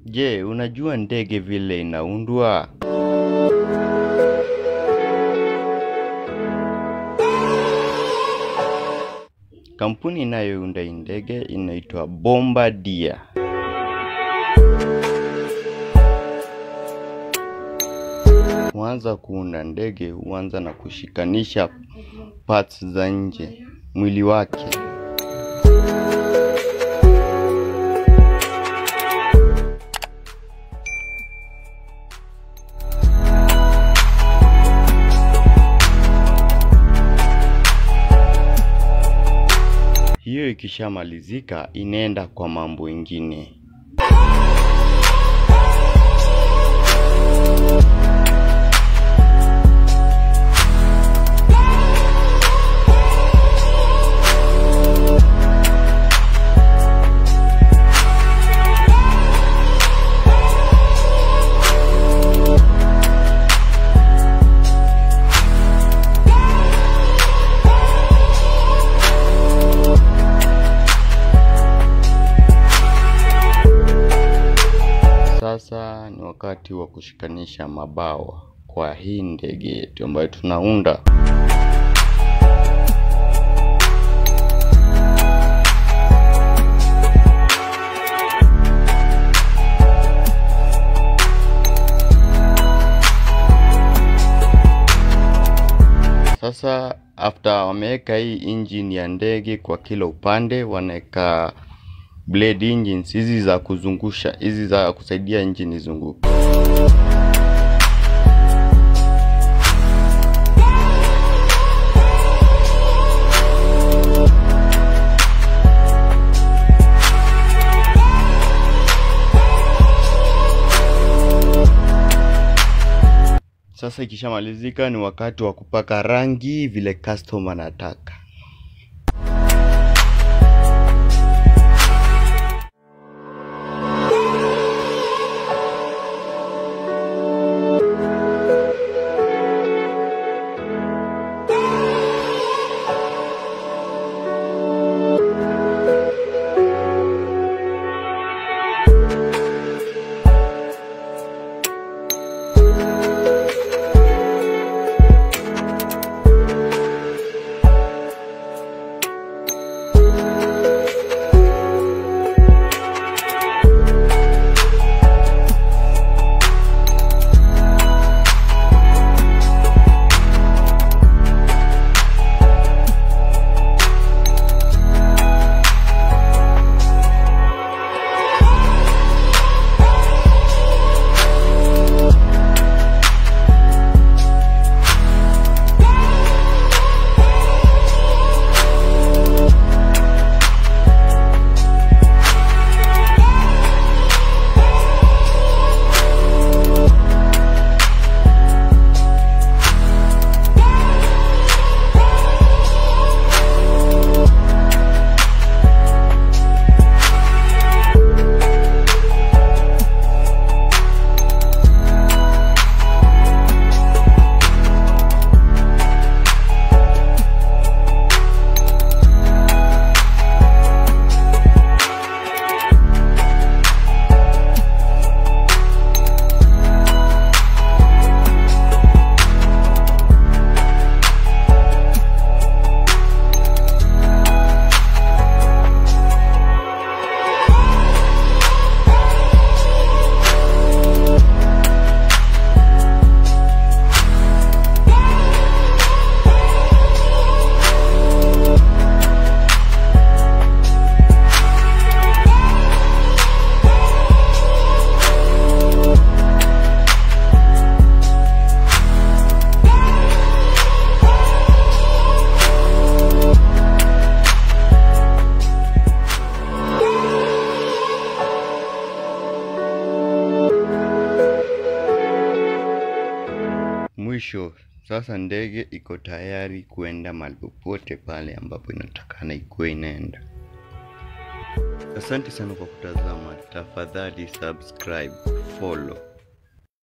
Je, unajua ndege vile inaundwa? Kampuni inayounda hii ndege inaitwa Bombardier. Kuanza kuunda ndege huanza na kushikanisha parts za nje mwili wake. Hiyo ikishamalizika inaenda kwa mambo ingine. Sasa ni wakati wa kushikanisha mabawa kwa hii ndege yetu ambayo tunaunda. Sasa after wameweka hii engine ya ndege kwa kila upande, wanaweka blade engines hizi za kuzungusha, hizi za kusaidia engine izunguke. Sasa ikishamalizika ni wakati wa kupaka rangi vile customer anataka. Mwisho sasa ndege iko tayari kuenda mahali popote pale ambapo inatakana ikuwe inaenda. Asante sana kwa kutazama, tafadhali subscribe, follow